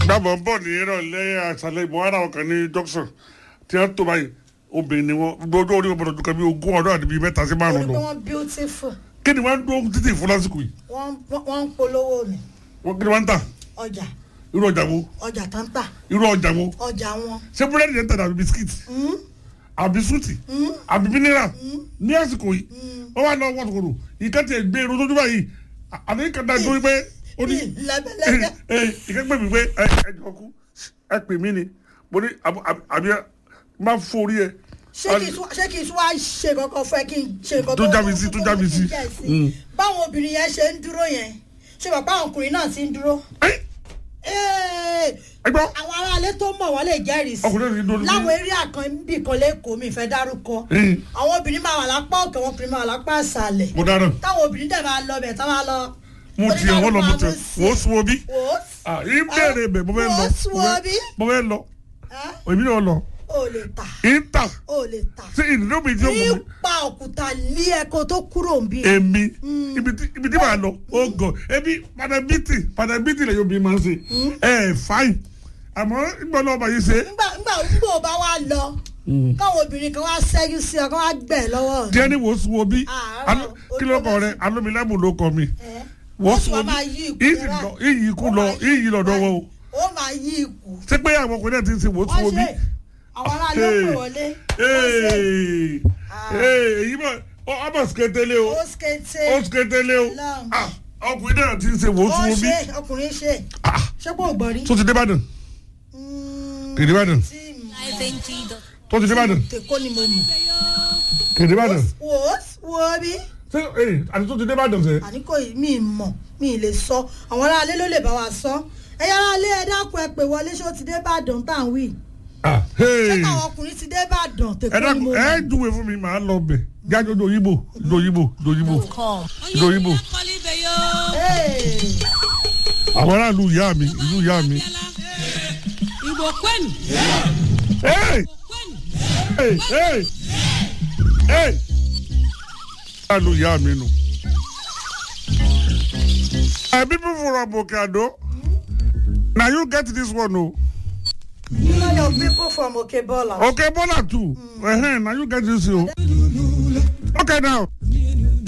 gbàgbọ́ bọ̀ ní ìrọ̀lẹ́ àṣàlẹ̀ ìbọn ara ọkàn ní junction tí wọ́n tó báyìí obìnrin ni wọ́n gbogbo orí wọn gbọdọ̀ dùkọ̀ bí ogún ọdún àti bíi mẹ́ta sí torí márùn-ún pé lọ wọ́n beautiful kí ni wọ́n ń dún títì fún lásìkò yìí wọ́n wọ́n ń polówó ni wọ́n kí ni wọ́n ń tà ọjà irú ọjà wo ọjà tó ń tà irú ọjà wo ọjà wọn. ṣé búrẹ́dì yẹn ń tà àbí bisikíìtì àbí súùtì àbí mínírà ní àsìkò yìí wọ́n wá lọ wọ́n sọ̀rọ̀ ìka tiẹ̀ gbé irun tójú báyìí àti ìka dá dúró pé ó ní lẹ́bẹ̀lẹ́bẹ̀ ìka pè mí pé ẹ ẹ jọ kú ẹ pè mí ni mo ní àbí àbí má forí ẹ. ṣé kì í tún ṣé kì í tún wá ṣe kankan fún ẹ kí n ṣe nǹkan Tó já mi sí, tó já mi sí. Mm. báwọn obìnrin yẹn ṣe ń dúró yẹn ṣé bàbá àwọn ọkùnrin náà ti ń dúró. ẹ Ee, ẹ gbọ́ àwọn aráalé tó mọ̀ wọ́n lè jẹ́rìí sí ọkùnrin náà ti dúró láwọn eré àkànbí kan lẹ́kọ̀ọ́ mi ìfẹ́ dárúkọ Mm. àwọn obìnrin máa wà lápá òkè àwọn ọkùnrin máa wà lápá àṣàlẹ̀ mo dáná táwọn obìnrin dẹ̀ máa lọ bẹ̀ tá máa lọ. mo tiẹ̀ wọ́n lọ mo tiẹ̀ wò ó sún omi wò ó ah yìí bẹ̀rẹ̀ bẹ̀ mo fẹ́ lọ Wò ó sún mo fẹ́- omi. mo fẹ́ lọ ẹ́ èmi náà lọ ò lè tà ìta ò lè tà ṣé ìdílé mi tí ó mú mi nípa òkúta lé ẹ̀kọ́ tó kúrò ń bí. èmi ibi tí ibi tí màá lọ ó gọ ebi padàbítì padàbítì lè yóò bí máa ń ṣe ẹ fáìn àmọ́ ìgbà náà bàyí ṣe nígbà nígbà nígbà ò bá wá lọ káwọn obìnrin kan wá ṣẹ́jú sí ọ kán wá gbẹ̀ lọ́wọ́ rẹ̀. díẹ̀ ní wò ó sún omi Àárọ̀, Alo- kí ló kọ rẹ alómilámù ló kọ mi Ẹ́, wò ó ó sì sún wá omi máa yí ikú iyì rẹ̀ lọ báyìí. iyì ikú lọ iyì lọ́dọ̀ wọn o ó máa yí ikú. ṣé pé àwọn ọkùnrin náà ti ń ṣe wò ó sún wọ́n omi. ṣe àwọn aráàlú ó pè wọlé. wọ́n ṣe Ee, ee, èyí mọ̀ ọ ọmọ siketele o ó ṣkété ó siketele o Ọlọ́run. Ah, ọkùnrin náà ti ń ṣe wò ó ó sún omi. ṣe ọkùnrin ṣe Ah, ṣé kò gbọ́ rí. tó ti dé Ìbàdàn Mm, kèdè Ìbàdàn tí mo- tó ti dé Ìbàdàn tèkó ni mo mọ̀. kèdè Ìbàdàn wò ó wo bí ṣé ee àti tó ti dé Ìbàdàn sẹ. àní kò yí mi mọ̀ mi lè sọ àwọn aráalé ló lè bá wa sọ ẹ̀yà aráalé ẹ dákun ẹ pè wọlé ṣé ó ti dé Ìbàdàn tá à ń wí. Ah, ṣé hey. káwọn ọkùnrin ti dé Ìbàdàn ẹ tèkó ni dákun mo ẹ mọ̀. júwe fún mi màá lọ bẹ jájọ dòyìnbó dòyìnbó dòyìnbó dòyìnbó Ee, àwọn aráàlú ìyá mi ìlú ìyá mi. Igbo kwenu Hey! Hey! Hey! Hey! aráàlú ìyá mi nù. My people from Okado, na you get this one o. you know your people from Okebola. Okay, Bola too. Uh-huh, na you get this o. Okay now.